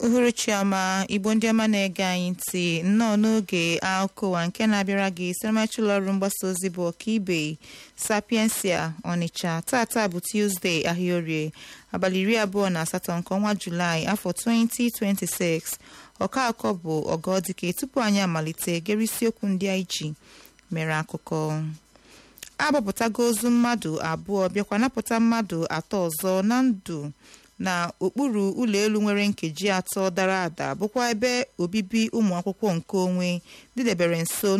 uhuruchi ọma igbo ndị ọma na-ege anyị ntị nnọọ n'oge akụwa nke na-abịara gị siramachi ụlọọrụ mgbasa ozi bụ ọkaibe sapiensia ọnịcha tata bụ tuzdee ahịaorie abalị iri abụọ na asatọ nke ọnwa julaị afọ 2026 ọka akọ bụ ọgọdike tupu anyị amalite gere isiokwu ndị anyị ji mere akụkọ agbapụtago ozu mmadụ abụọ bịakwa napụta mmadụ atọ ọzọ na ndụ na okpuru ụlọ elu nwere nkeji atọ dara ada bụkwa ebe obibi ụmụ akwụkwọ nke onwe dịdebere nso